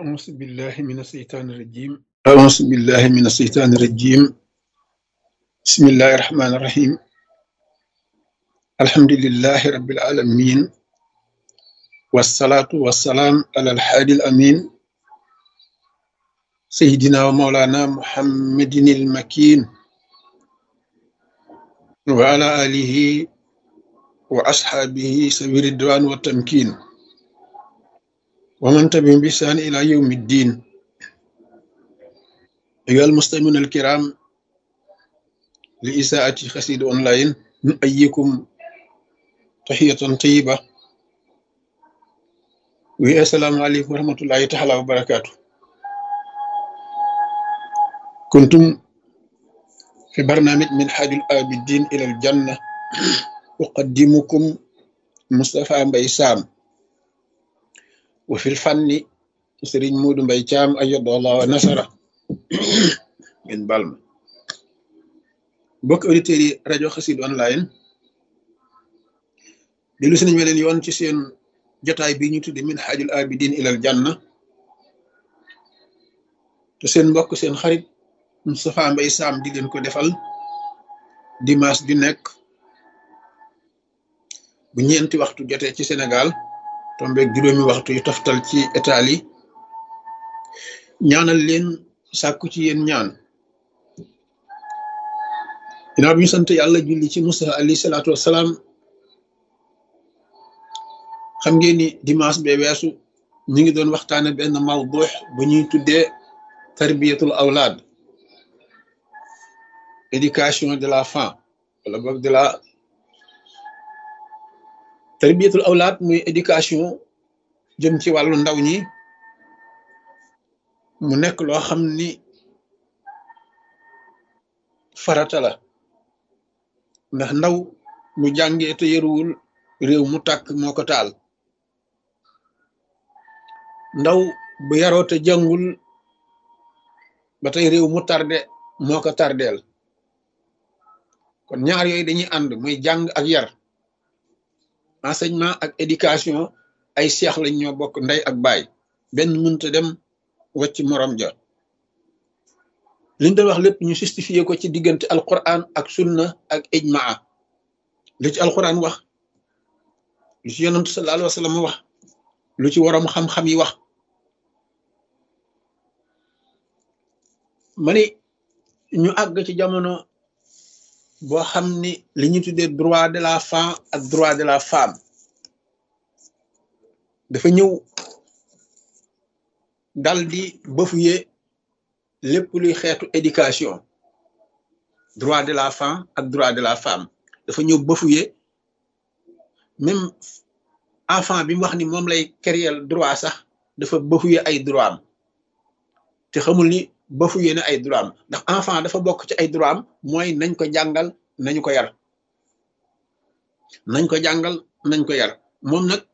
أعوذ بالله من الشيطان الرجيم أعوذ بالله من الشيطان الرجيم بسم الله الرحمن الرحيم الحمد لله رب العالمين والصلاة والسلام على الحادي الأمين سيدنا ومولانا محمد المكين وعلى آله وأصحابه سبيل الدوان والتمكين ومن تبعهم بإحسان إلى يوم الدين أيها المستمعون الكرام لإساءة خسيد أونلاين نؤيكم تحية طيبة والسلام عليكم ورحمة الله تعالى وبركاته كنتم في برنامج من حاج الآبدين إلى الجنة أقدمكم مصطفى مبي سام وفي الفن سرين مود مبي شام أيد الله ونصره من بالما bokk auditeurs yi rajo xasid online dellu si nañ ma leen yoon ci seen jotaay bi ñu tudde min xaajul abidin ilal janna te seen mbokk seen xarit Moustapha Mbaye Sam di leen ko defal dimanche ju nekk bu ñeenti waxtu jotee ci Sénégal tombeeg juróomi waxtu yu toftal ci Italie ñaanal leen sàkku ci yéen ñaan ginnaaw bi ñu sant yàlla julli ci Musa alayhi salaatu wassalaam xam ngeen ni dimanche bee weesu ñu ngi doon waxtaane benn mawdux bu ñuy tuddee tarbiyatul awlaad éducation de la femme wala boog de la tarbiyatul awlaad muy éducation jëm ci wàllu ndaw ñi mu nekk loo xam ni farata la ndax ndaw mu jàngee te yëruwul réew mu tàkk moo ko taal ndaw bu yaroo te jàngul ba tey réew mu tarde moo ko tardeel kon ñaar yooyu dañuy ànd muy jàng ak yar enseignement ak éducation ay seex lañ ñoo bokk ndey ak baay benn mënta dem wacc morom ja liñ doon wax lépp ñu justifié ko ci diggante alquran ak sunna ak ijmaa lu ci alquran wax lu ci yonantu sallallahu alayhi wa sallam wax lu ci waroom xam-xam yi wax ma ni ñu àgg ci jamono boo xam ni li ñu tuddee droit de la femme ak droit de la femme dafa ñëw dal di bafouer lépp luy xeetu éducation droit de la femme ak droit de la femme dafa ñëw bafouer même enfant bi mu wax ni moom lay créer droit sax dafa bafouer ay droit am te xamul ni bafouer na ay droit am ndax enfant dafa bokk ci ay droit am mooy nañ ko jàngal nañu ko yar nañ ko jàngal nañ ko yar moom nag